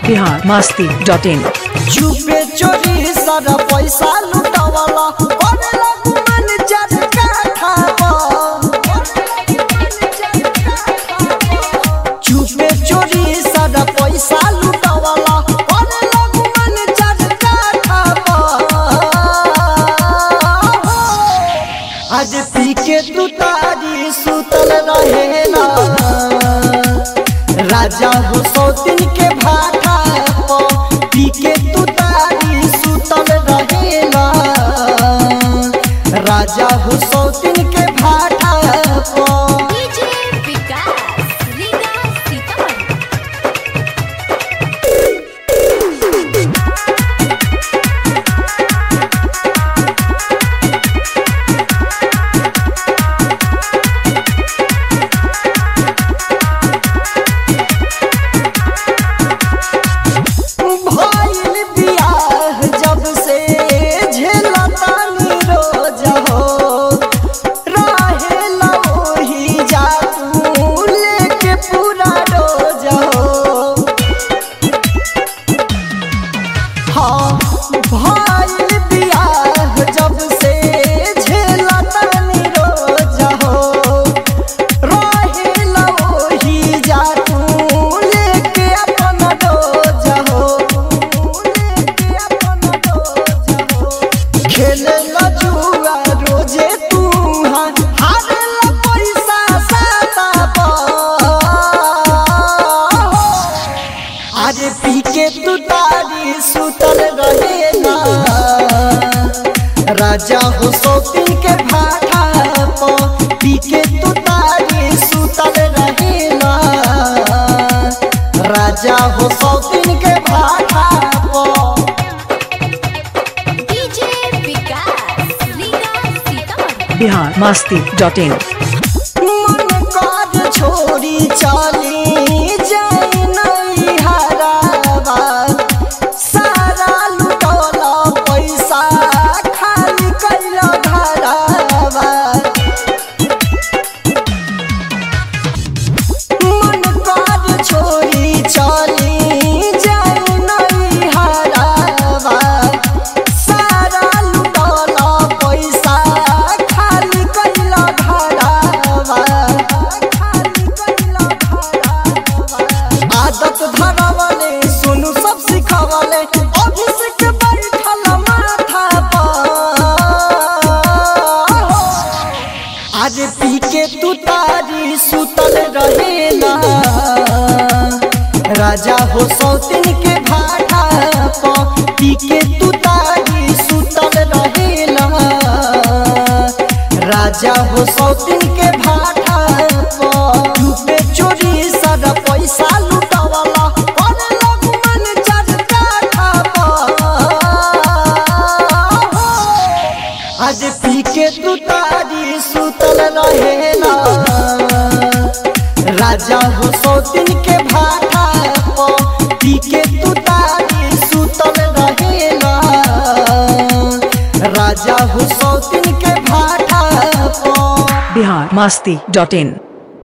Bihar Masti dot इन चुपे चोरी सारा पैसा लुटावाला करेला गुमान जटका खावा चुपे चोरी सारा पैसा लुटावाला करेला गुमान जटका खावा आज पी के तू तारी सुतल रहेला राजा हो सौतिन के भाटा प पी के तू तारी सुतल रहेला राजा हो सौतिन के भाटा प डीजे विकास रीगा सीतामढ़ी भइल बियाह जब से झेलतानी रोज हो रहेला ओही जादू लेके पूरा रोज हो हाँ भइल बियाह जब से झेलतानी रोज हो रहेला ओही जादू लेके अपन डोज हो लेके अपन डोज हो खेलेला जुआ रोजे तू हाँ हारेला पैसा साता पर अरे पी के तू तारी सुतल रहेला राजा हो सौतिन के भाटा प पी के तू तारी सुतल रहेला राजा हो सौतिन के भाटा प DJ Vikas Riga Sitamarhi Bihar Masti dot in मन काज छोड़ी चली जाई नहीं हरावा सारा लुटौला पैसा खाली कैला घरावा मन काज छोड़ी चली जाई नहीं हरावा सारा लुटौला पैसा खाली कैला घरावा खाली कैला घरावा आदत धरावले सुनु सब सिखावले अभिषेक बैठल माथा पर आज पी के तू तारी सुतल रहेला राजा हो सौतिन के भाटा प पी के तू तारी सुतल रहेला राजा हो सौतिन के भाटा प चुपे चोरी सारा पैसा लुटावाला करेला गुमान जटका खावा आज पी के तू तारी सुतल रहेला राजा हो सौतिन के भाटा प पी के तू तारी सुतल रहेला राजा हो सौतिन के भाटा प बिहार मस्ती डॉट इन